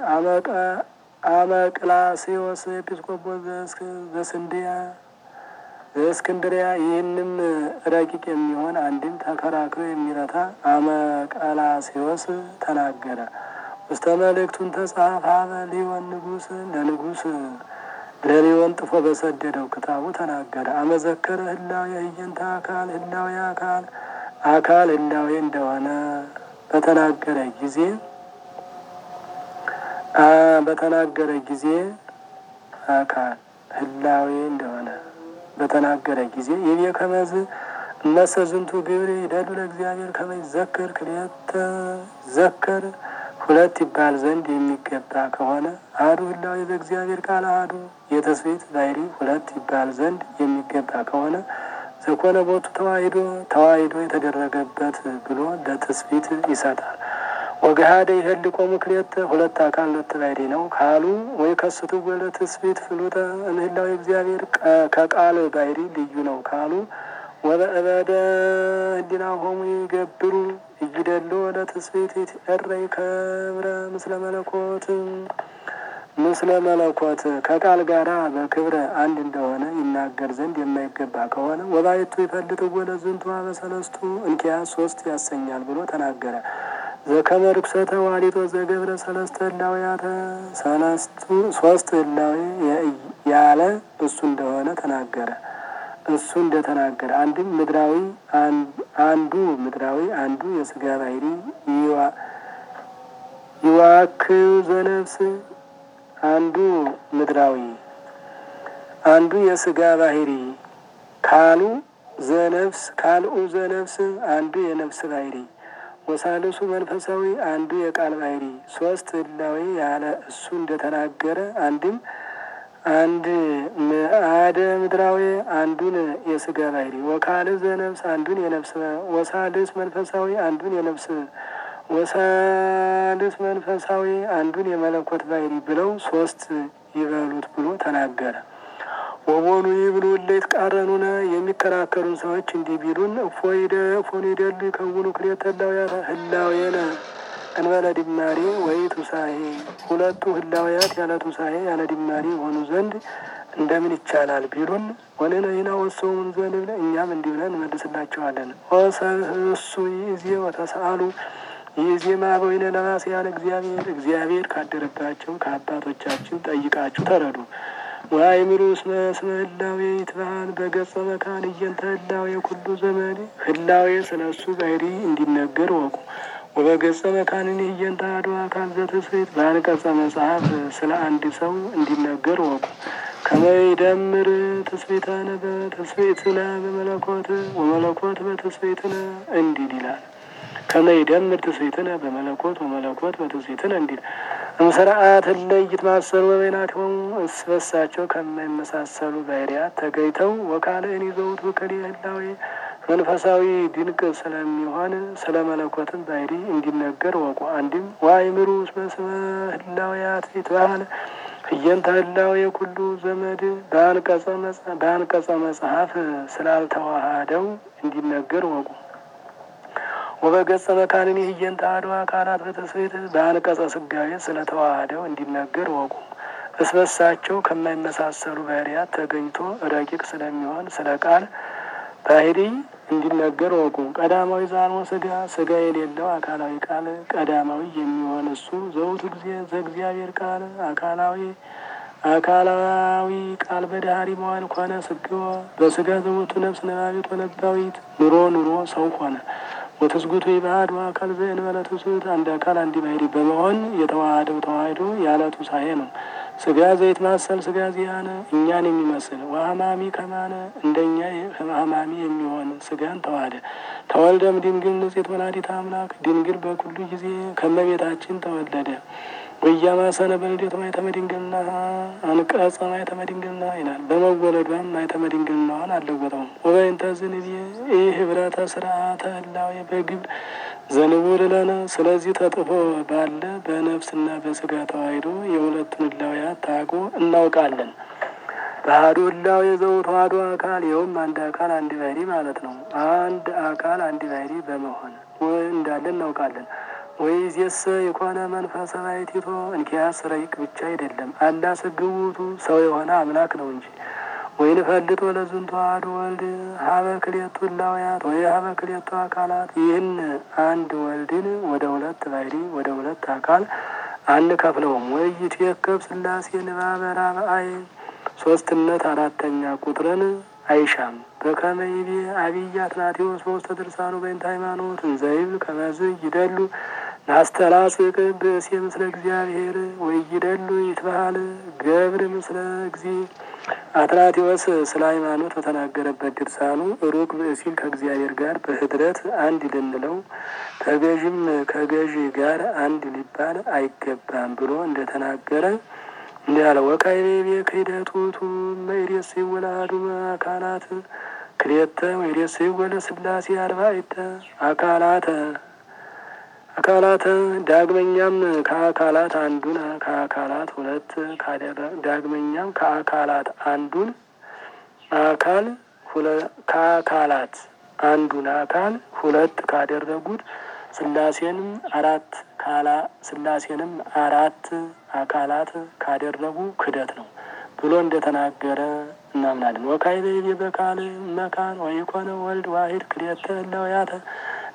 አመቅላሴዎስ ኤጲስቆጶስ ዘስንድያ ዘእስክንድሪያ ይህንም ረቂቅ የሚሆን አንድም ተከራክሮ የሚረታ አመቀላሴዎስ ተናገረ። ውስተ መልእክቱን ተጻፈ ሊሆን ንጉስ ለንጉስ ለሊሆን ጥፎ በሰደደው ክታቡ ተናገረ። አመዘከረ ህላዌ ህየንተ አካል ህላዌ አካል አካል ህላዌ እንደሆነ በተናገረ ጊዜ በተናገረ ጊዜ አካል ህላዌ እንደሆነ በተናገረ ጊዜ ይቤ ከመዝ እነሰ ዝንቱ ግብር ይደሉ ለእግዚአብሔር ከመ ይዘከር ክልኤተ ዘከር ሁለት ይባል ዘንድ የሚገባ ከሆነ አሐዱ ህላዌ በእግዚአብሔር ቃል አሐዱ የትስብእት ባሕሪ ሁለት ይባል ዘንድ የሚገባ ከሆነ ዘኮነ ቦቱ ተዋሂዶ ተዋሂዶ የተደረገበት ብሎ ለትስብእት ይሰጣል። ወገሃደ ይህልቆሙ ክልኤተ ሁለት አካል ሁለት ባሕሪ ነው ካሉ ወይ ከስቱ ወለ ትስብእት ፍሉጠ እምህላዊ እግዚአብሔር ከቃል ባሕሪ ልዩ ነው ካሉ ወበእበደ ህሊናሆሙ ይገብሩ እይደሎ ወደ ትስብእት ይትቀረይ ከብረ ምስለ መለኮት ምስለ መለኮት ከቃል ጋራ በክብረ አንድ እንደሆነ ይናገር ዘንድ የማይገባ ከሆነ ወባይቱ ይፈልጥ ወደ ዝንቱ በሰለስቱ እንኪያስ ሶስት ያሰኛል ብሎ ተናገረ። ዘከመ ርኩሰተ ዋሊጦ ዘገብረ ሰለስተ ህላውያተ ሰለስቱ ሶስት ህላዌ ያለ እሱ እንደሆነ ተናገረ። እሱ እንደተናገረ አንድም ምድራዊ አንዱ ምድራዊ አንዱ የስጋ ባህሪ ይዋክው ዘነፍስ አንዱ ምድራዊ አንዱ የስጋ ባህሪ ካሉ ዘነፍስ ካልኡ ዘነፍስ አንዱ የነፍስ ባህሪ ወሳልሱ መንፈሳዊ አንዱ የቃል ባህሪ ሶስት ህላዌ ያለ እሱ እንደተናገረ አንድም አንድ አደ ምድራዊ አንዱን የስጋ ባህሪ ወካል ዘነፍስ አንዱን የነፍስ ወሳልስ መንፈሳዊ አንዱን የነፍስ ወሳልስ መንፈሳዊ አንዱን የመለኮት ባህሪ ብለው ሶስት ይበሉት ብሎ ተናገረ። ወቦኑ ይብሉ እለይት ቃረኑነ የሚከራከሩን ሰዎች እንዲህ ቢሉን እፎይደ እፎን ይደሉ ይከውኑ ክልኤተ ህላውያተ ህላዌነ እንበለ ዲማሪ ወይ ቱሳሄ ሁለቱ ህላውያት ያለ ቱሳሄ ያለ ዲማሪ የሆኑ ዘንድ እንደምን ይቻላል ቢሉን ወንነይና ወሰውን ዘንብል እኛም እንዲህ ብለን እንመልስላቸዋለን። እሱ ይዜ ወተሰአሉ ይዜማ በወይነ ነባስ ያለ እግዚአብሔር እግዚአብሔር ካደረባቸው ከአባቶቻችን ጠይቃችሁ ተረዱ። ወአእምሩ እስመ እስመ ህላዌ ይትበሃል በገጸ መካን እየንተ ህላዌ ኩሉ ዘመን ህላዌ ስለ እሱ ባህሪ እንዲነገር ወቁ። ወበገጸ መካንን እየንተ አሐዱ አካል ዘትስብእት በአንቀጸ መጽሐፍ ስለ አንድ ሰው እንዲነገር ወቁ። ከመ ይደምር ትስብእተነ በትስብእትነ በመለኮት ወመለኮት በትስብእትነ እንዲል ይላል። ከመ ይደምር ትስብእትነ በመለኮት ወመለኮት በትስብእትነ እንዲል እምስርዓት እለይ ይትማሰሉ በበይናቲሆሙ እርስ በርሳቸው ከማይመሳሰሉ ባህርያት ተገኝተው ወካልእን ይዘውት ውክል ህላዌ መንፈሳዊ ድንቅ ስለሚሆን ስለ መለኮትን ባህሪ እንዲነገር ወቁ። አንድም ወአእምሩ እስመ ስመ ህላዌያት ይትበሃል እየንተ ህላዌ ኩሉ ዘመድ በአንቀጸ መጽሐፍ ስላልተዋሃደው እንዲነገር ወቁ። ወበገጸ መካንን እየንተ አሐዱ አካላት በትስብእት በአንቀጸ ስጋዌ ስለተዋሃደው እንዲነገር ወቁ። እስበሳቸው ከማይመሳሰሉ ባህርያት ተገኝቶ ረቂቅ ስለሚሆን ስለ ቃል ባህሪ እንዲነገር ወቁ። ቀዳማዊ ዛልሞ ስጋ ስጋ የሌለው አካላዊ ቃል ቀዳማዊ የሚሆን እሱ ዘውቱ ጊዜ ዘእግዚአብሔር ቃል አካላዊ አካላዊ ቃል በዳህሪ መዋል ኮነ ስግወ በስጋ ዘውቱ ነፍስ ነባቢት ወነባዊት ኑሮ ኑሮ ሰው ሆነ። ወትስጉቱ የባህዱ አካል ዘእንበለ ትስብእት አንድ አካል አንድ ባህሪ በመሆን የተዋሃደው ተዋህዶ ያለ ቱሳኤ ነው። ስጋ ዘይት ማሰል ስጋ ዚያነ እኛን የሚመስል ወሀማሚ ከማነ እንደኛ ህማሚ የሚሆን ስጋን ተዋህደ። ተወልደም ድንግል ንጽሕት ወላዲተ አምላክ ድንግል በኩሉ ጊዜ ከመቤታችን ተወለደ። ወያማሰነ በልደት ማኅተመ ድንግልና አንቀጸ ማኅተመ ድንግልና ይላል። በመወለዷም ማኅተመ ድንግልናዋን አልለወጠውም። ወበእንተ ዝንቤ ይህ ህብረተ ስርዓተ ህላዌ በግብር ዘንቡር ለነ ስለዚህ ተጥፎ ባለ በነፍስና በስጋ ተዋሂዶ የሁለቱን ህላውያት ታቆ እናውቃለን። በአሐዱ ህላዌ ዘውቱ አሐዱ አካል ይኸውም አንድ አካል አንድ ባህሪ ማለት ነው። አንድ አካል አንድ ባህሪ በመሆን እንዳለ እናውቃለን። ወይዜሰ የኮነ መንፈሰ ባሕቲቶ እንኪያስ ረቂቅ ብቻ አይደለም አላ ስግውቱ ሰው የሆነ አምላክ ነው እንጂ ወይን ፈልጥ ወለዝንቱ አሐዱ ወልድ ሀበ ክልኤቱ ህላውያት ወይ ሀበ ክልኤቱ አካላት ይህን አንድ ወልድን ወደ ሁለት ባህሪ ወደ ሁለት አካል አንከፍለውም። ወይ ይትዌከብ ሥላሴ ንባበ ራብአይ ሶስትነት አራተኛ ቁጥርን አይሻም። በከመ ይቤ አብይ አትናቴዎስ በውስተ ድርሳኑ በእንተ ሃይማኖት እንዘ ይብል ከመዝ ይደሉ ናስተላጽቅ ብእሴ ምስለ እግዚአብሔር ወይ ይደሉ ይትበሃል ገብር ምስለ እግዚ አትናቴዎስ ስለ ሃይማኖት በተናገረበት ድርሳኑ ሩቅ ብእሲል ከእግዚአብሔር ጋር በህድረት አንድ ልንለው ተገዥም ከገዥ ጋር አንድ ሊባል አይገባም ብሎ እንደተናገረ እንዲህ አለ። ወካይቤ ክህደቱቱ መይሬስ ይወላዱ አካላት ክልኤተ ወይሬስ ይወለ ስላሴ አርባዕተ አካላተ አካላተ ዳግመኛም ከአካላት አንዱን ከአካላት ሁለት ዳግመኛም ከአካላት አንዱን አካል ከአካላት አንዱን አካል ሁለት ካደረጉት ስላሴንም አራት ካላ ስላሴንም አራት አካላት ካደረጉ ክደት ነው ብሎ እንደተናገረ እናምናለን። ወካዕበ ይቤ በካል መካን ወይኮነ ወልድ ዋሂድ ክልኤተ ህላውያተ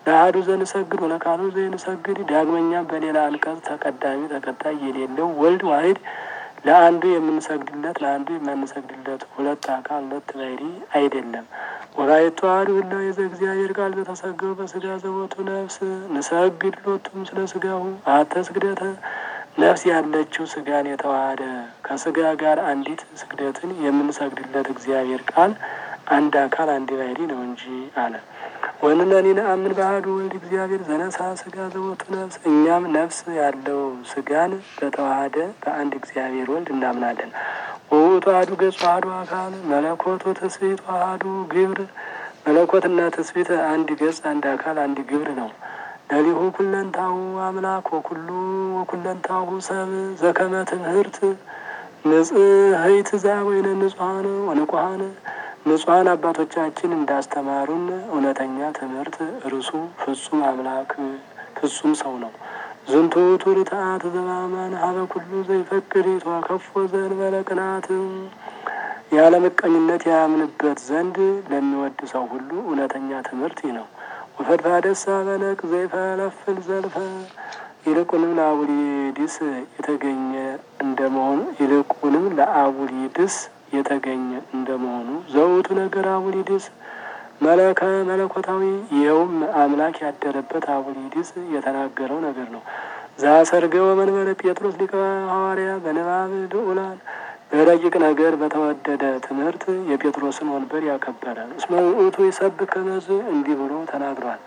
ለአሐዱ ዘንሰግድ ወለካሉ ዘንሰግድ። ዳግመኛም በሌላ አንቀጽ ተቀዳሚ ተከታይ የሌለው ወልድ ዋሕድ ለአንዱ የምንሰግድለት ለአንዱ የማንሰግድለት ሁለት አካል ሁለት ባሕሪ አይደለም። ወላይቱ አሐዱ እላዌ ዘእግዚአብሔር ቃል ዘተሰገው በስጋ ዘቦቱ ነፍስ ንሰግድ ሎቱም ስለ ስጋሁ አሐተ ስግደተ ነፍስ ያለችው ስጋን የተዋሃደ ከስጋ ጋር አንዲት ስግደትን የምንሰግድለት እግዚአብሔር ቃል አንድ አካል አንድ ባሕሪ ነው እንጂ አለ። ወንነኒ ነአምን በአሐዱ ወልድ እግዚአብሔር ዘነሳ ስጋ ዘቦቱ ነፍስ እኛም ነፍስ ያለው ስጋን በተዋሃደ በአንድ እግዚአብሔር ወልድ እናምናለን። ወውእቱ አሐዱ ገጹ አሐዱ አካል መለኮቱ ትስብእቱ አሐዱ ግብር መለኮትና ትስብእት አንድ ገጽ አንድ አካል አንድ ግብር ነው። ለሊሁ ኩለንታሁ አምላክ ወኩሉ ወኩለንታሁ ሰብ ዘከመ ትምህርት ንጽሕት ዛ ወይነ ንጹሐን ወንቁሐን ንጹሐን አባቶቻችን እንዳስተማሩን እውነተኛ ትምህርት እርሱ ፍጹም አምላክ ፍጹም ሰው ነው። ዝንቱ ውእቱ ርትዓት ዘበአማን ሀበ ኩሉ ዘይፈቅድ የተዋከፎ ዘእንበለ ቅንዓት ያለ ምቀኝነት ያምንበት ዘንድ ለሚወድ ሰው ሁሉ እውነተኛ ትምህርት ይህ ነው። ወፈድፋደሳ በነቅ ዘይፈለፍል ዘልፈ ይልቁንም ለአቡሊድስ የተገኘ እንደመሆኑ ይልቁንም ለአቡሊድስ የተገኘ እንደመሆኑ ዘውቱ ነገር አቡሊድስ መለከ መለኮታዊ ይኸውም አምላክ ያደረበት አቡሊድስ የተናገረው ነገር ነው። ዛሰርገ ወመንበረ ጴጥሮስ ሊቀ ሐዋርያ በንባብ ልዑላን በረቂቅ ነገር በተወደደ ትምህርት የጴጥሮስን ወንበር ያከበረ እስመ ውእቱ ይሰብክ ከመዝ እንዲህ ብሎ ተናግሯል።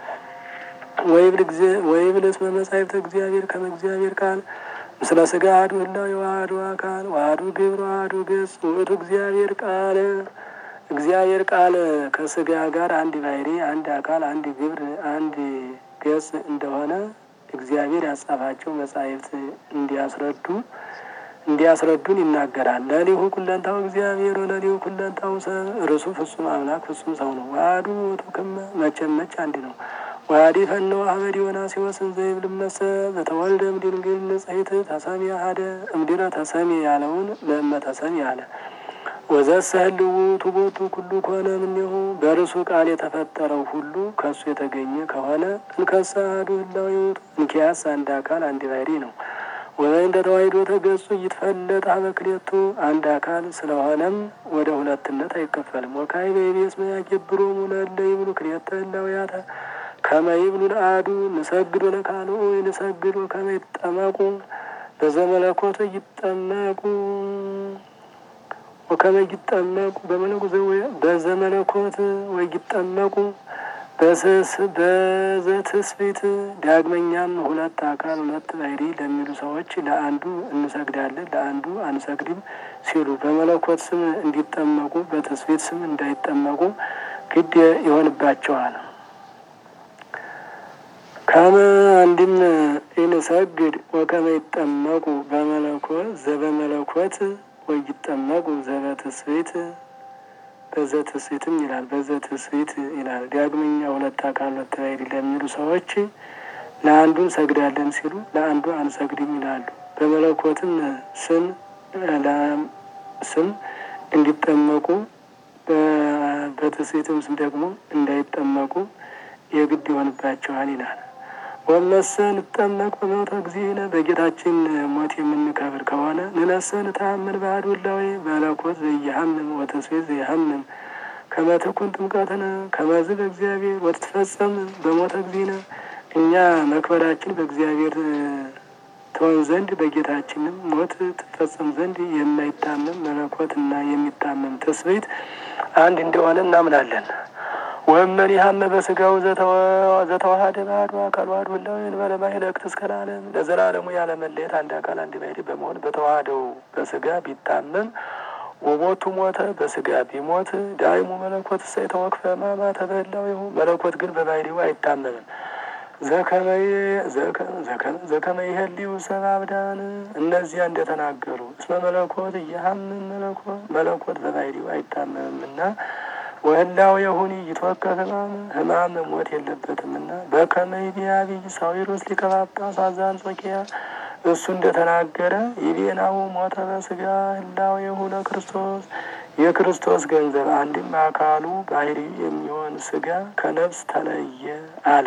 ወይብል እስመ መጻሕፍተ እግዚአብሔር ከመ እግዚአብሔር ቃል ምስለ ስጋ አሐዱ ህላዌ ወአሐዱ አካል ወአሐዱ ግብር ወአሐዱ ገጽ ውእቱ እግዚአብሔር ቃል እግዚአብሔር ቃል ከስጋ ጋር አንድ ባሕሪ አንድ አካል አንድ ግብር አንድ ገጽ እንደሆነ እግዚአብሔር ያጻፋቸው መጻሕፍት እንዲያስረዱ እንዲያስረዱን ይናገራል። ለሊሁ ኩለንታው እግዚአብሔር ወለሊሁ ኩለንታው ሰብ እርሱ ፍጹም አምላክ ፍጹም ሰው ነው። ዋህዱ ውእቱ ክመ መቼም መች አንድ ነው። ዋዲ ፈነው አህመድ ዮናስዮስ ዘይብል መሰ በተወልደ እምድንግል ንጽሕት ተሰሚ አሐደ እምድረ ተሰሚ ያለውን ለእመ ተሰሚ አለ። ወዘሰ ህልው ቱቦቱ ኩሉ ከሆነ እምኔሁ በእርሱ ቃል የተፈጠረው ሁሉ ከእሱ የተገኘ ከሆነ እንከሰ አሐዱ ህላዌ ውእቱ እንኪያስ አንድ አካል አንድ ባሕሪ ነው። ወዘይ እንደ ተዋሕዶ ተገጹ ይትፈለጥ ሀበ ክልኤቱ አንድ አካል ስለሆነም ወደ ሁለትነት አይከፈልም። ወካዕበ ይቤስ መያገብሮሙ ለእለ ይብሉ ክልኤተ ህላዌያተ ከመ ይብሉ ለአሐዱ ንሰግድ ወለካልኡ ንሰግድ ወከመ ይጠመቁ በዘመለኮት ይጠመቁ ወከመ ይጠመቁ በዘመለኮት ወይጠመቁ በዘትስብእት ዳግመኛም ሁለት አካል ሁለት ባሕሪ ለሚሉ ሰዎች ለአንዱ እንሰግዳለን ለአንዱ አንሰግድም ሲሉ በመለኮት ስም እንዲጠመቁ በትስብእት ስም እንዳይጠመቁ ግድ ይሆንባቸዋል። ከመ አንድም ኢንሰግድ ወከመ ይጠመቁ በመለኮት ዘበመለኮት ወይጠመቁ ዘበትስብእት በዘትስብእትም ይላል በዘትስብእት ይላል። ዳግመኛ ሁለት አካል ሁለት ባሕሪ ለሚሉ ሰዎች ለአንዱ እንሰግዳለን ሲሉ ለአንዱ አንሰግድም ይላሉ። በመለኮትም ስም ስም እንዲጠመቁ በትስብእትም ስም ደግሞ እንዳይጠመቁ የግድ ይሆንባቸዋል ይላል። ወመሰ ንጠመቅ በሞተ እግዚእነ በጌታችን ሞት የምንከብር ከሆነ ንነሰ ንተአምን በአሐዱ ህላዌ መለኮት ዘኢይሐምም ወትስብእት ዘኢይሐምም ከመ ትኩን ጥምቀትነ ከመዝ በእግዚአብሔር ወትትፈጸም በሞተ እግዚእነ እኛ መክበራችን በእግዚአብሔር ትሆን ዘንድ በጌታችንም ሞት ትፈጸም ዘንድ የማይታመም መለኮት እና የሚታመም ትስብእት አንድ እንደሆነ እናምናለን። ወመን ያህመ በስጋው ዘተዋሃደ በአሐዱ አካል ዋሕዱ ህላዌ እንበለ ማኅለቅት እስከ ለዓለም ለዘላለሙ ያለ መለየት አንድ አካል አንድ ባሕሪ በመሆን በተዋሃደው በስጋ ቢታመም ወሞቱ ሞተ በስጋ ቢሞት ዳይሙ መለኮት እሰ የተወክፈ ሕማማተ በህላዌሁ መለኮት ግን በባሕሪው አይታመምም። ዘከመ ይሄልዩ ሰብአ አብዳን እነዚያ እንደተናገሩ እስመ መለኮት እየሐምም መለኮት መለኮት በባሕሪው አይታመምምና ወህላው የሁኒ ይትወከፍ ህማም ህማም ሞት የለበትምና በከመ ይቤ አብይ ሳዊሮስ ሊቀ ጳጳሳት ዘአንጾኪያ እሱ እንደተናገረ ይቤናው ሞተ በስጋ ህላዌ የሆነ ክርስቶስ የክርስቶስ ገንዘብ አንድም አካሉ ባህሪ የሚሆን ስጋ ከነፍስ ተለየ አለ።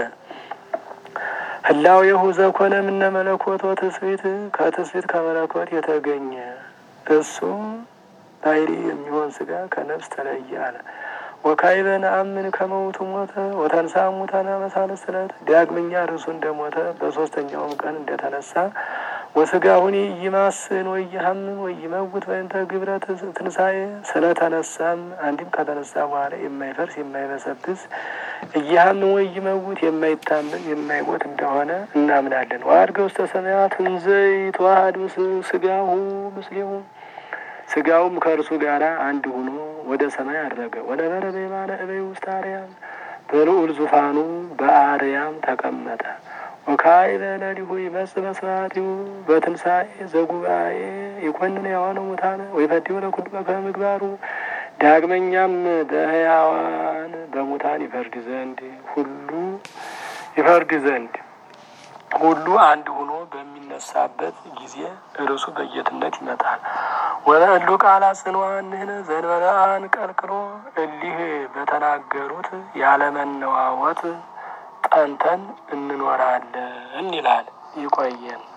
ህላዌሁ ዘኮነ ምነ መለኮት ወትስብእት ከትስብእት ከመለኮት የተገኘ እሱ ባህሪ የሚሆን ስጋ ከነፍስ ተለየ አለ። ወካዕበ ነአምን ከመ ውእቱ ሞተ ወተንሥአ እሙታነ በሳልስት ዕለት ዳግመኛ እርሱ እንደሞተ በሶስተኛውም ቀን እንደተነሳ ወስጋሁኒ ይማስን ወይሐምም ወይመውት በእንተ ግብረ ትንሣኤ ስለተነሳም አንድም ከተነሳ በኋላ የማይፈርስ የማይበሰብስ እያህምን ወይመውት የማይታመም የማይሞት እንደሆነ እናምናለን። ወአድገ ውስተ ሰማያት እንዘ ይትዋሃድ ስጋሁ ምስሌሁ ስጋውም ከእርሱ ጋር አንድ ሆኖ ወደ ሰማይ አረገ። ወነበረ በየማነ እበይ ውስጥ አርያም በልዑል ዙፋኑ በአርያም ተቀመጠ። ወካዕበ ሌሊሁ ይመጽእ በስብሐቲሁ በትንሣኤ ዘጉባኤ ይኰንን ሕያዋነ ሙታነ ወይፈትሑ ለኵሉ በከመ ምግባሩ ዳግመኛም በሕያዋን በሙታን ይፈርድ ዘንድ ሁሉ ይፈርድ ዘንድ ሁሉ አንድ ሆኖ በሚነሳበት ጊዜ እርሱ በጌትነት ይመጣል። ወለእሉ ቃላት ጽኑዓን ንሕነ ዘእንበለ አንቀልቅሎ እሊህ በተናገሩት ያለመነዋወጥ ጸንተን እንኖራለን ይላል። ይቆየን።